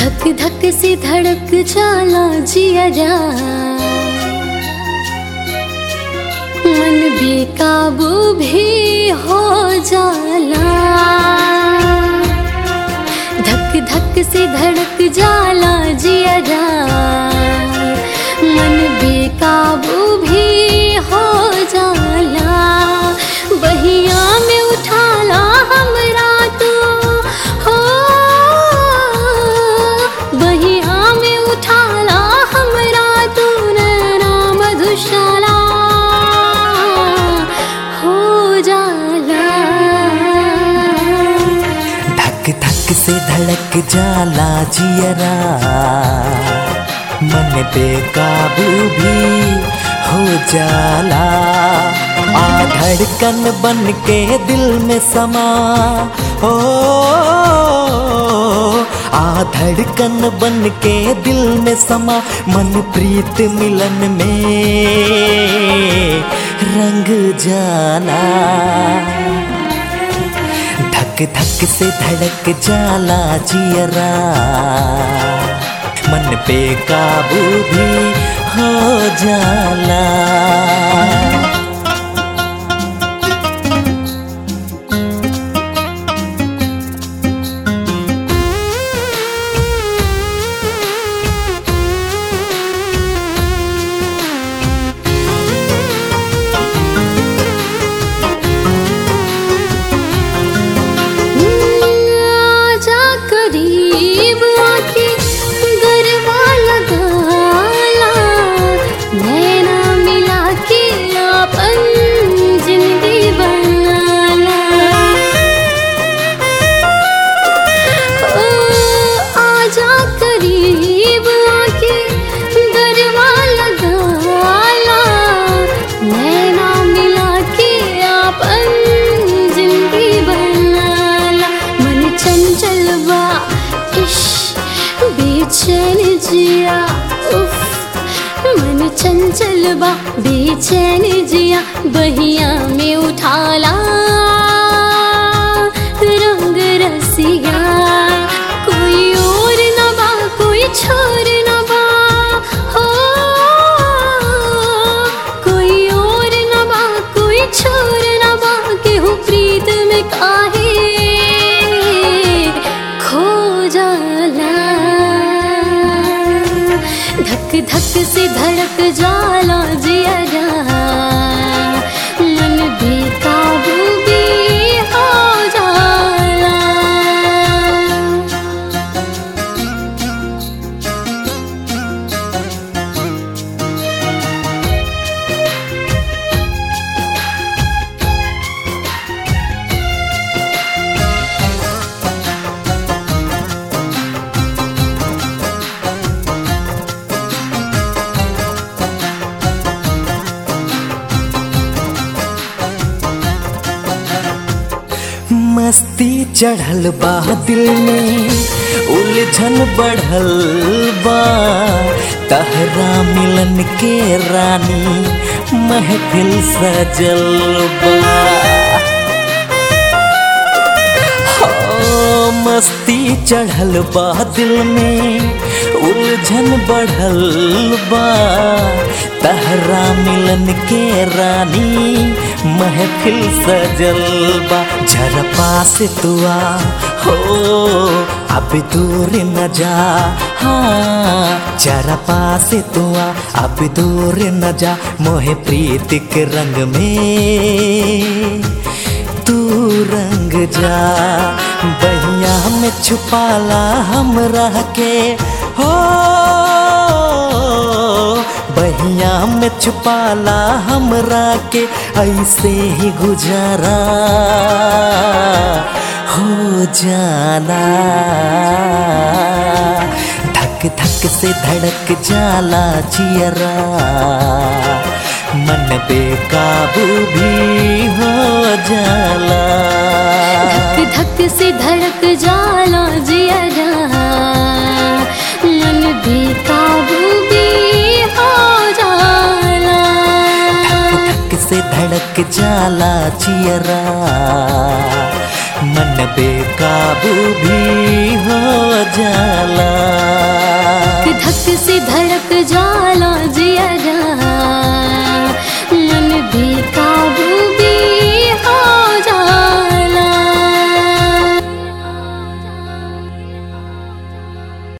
धक धक से धड़क जाला जिया मन बेकाबू भी हो जाला धक धक से धड़क जाला जिया मन बेकाबू भी हो जाला बहिया में उठाला हमरा तू हो बहिया में उठाला हमरा तू नैना मधुशाला हो जाला धक धक से धड़क जाला जियरा मन बेकाबू भी हो जाला आ धड़कन बन के दिल में समा ओ आ धड़कन बन के दिल में समा मन प्रीत मिलन में रंग जाला धक धक से धड़क जाला जियरा मन पे काबू भी हो जाला आजा करीब आके गरबा लगाला नैना मिला के अपन जिंदगी बनाला ओ, आजा करीब आके गरबा लगाला नैना मिला के अपन जिंदगी बनाला मन चंचल बा इश बेचैन जिया उफ मन चंचल बा बेचैन जिया बहिया में उठाला रंग रसिया कोई और न बा कोई छोर न बा हो कोई और न बा कोई छोर न बा केहू प्रीत में काहे खो जाला धक धक से धड़क जाला जिया मन बेकाबू भी हो जाला मस्ती चढ़ल बा दिल में उलझन बढ़ल बा तहरा मिलन के रानी महफिल सजल बा हो, मस्ती चढ़ल बा दिल में उलझन बढ़ल बा तहरा मिलन के रानी महफिल सजल बा जरा पास तुआ हो अब दूर न जा हाँ जरा पास तुआ अब दूर न जा मोहे प्रीत के रंग में तू रंग जा बहिया में छुपाला हम रह के हो बहिया में छुपाला हमरा के ऐसे ही गुजारा हो जाला धक धक से धड़क जाला जियरा मन बेकाबू भी हो जाला धक धक से धड़क जाला जिया मन बेकाबू भी हो जाला धक धक से धड़क जाला जियरा मन बेकाबू भी हो जाला धक से धड़क जाला